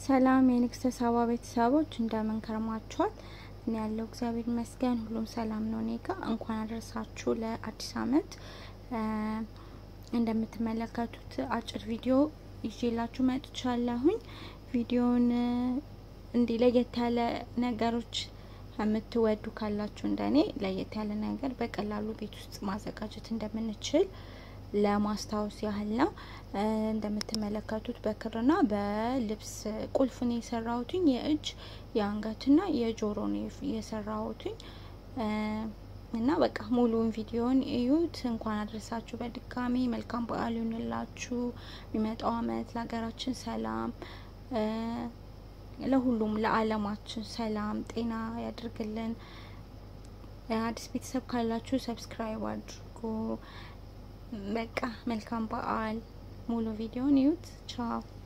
ሰላም የንግስተ ሳባ ቤተሰቦች እንደምን ከርማችኋል? እኔ ያለው እግዚአብሔር ይመስገን ሁሉም ሰላም ነው። እኔ ጋ እንኳን አደረሳችሁ ለአዲስ አመት። እንደምትመለከቱት አጭር ቪዲዮ ይዤላችሁ መጥቻለሁኝ። ቪዲዮውን እንዲህ ለየት ያለ ነገሮች የምትወዱ ካላችሁ እንደኔ ለየት ያለ ነገር በቀላሉ ቤት ውስጥ ማዘጋጀት እንደምንችል ለማስታወስ ያህል ነው። እንደምትመለከቱት በክርና በልብስ ቁልፍ ነው የሰራሁትኝ። የእጅ የአንገትና የጆሮ ነው የሰራሁትኝ እና በቃ ሙሉውን ቪዲዮን እዩት። እንኳን አድረሳችሁ በድጋሚ መልካም በዓል ይሁንላችሁ። የሚመጣው አመት ለሀገራችን ሰላም፣ ለሁሉም ለዓለማችን ሰላም ጤና ያድርግልን። አዲስ ቤተሰብ ካላችሁ ሰብስክራይብ አድርጉ። በቃ መልካም በዓል። ሙሉ ቪዲዮን ይዩት። ቻው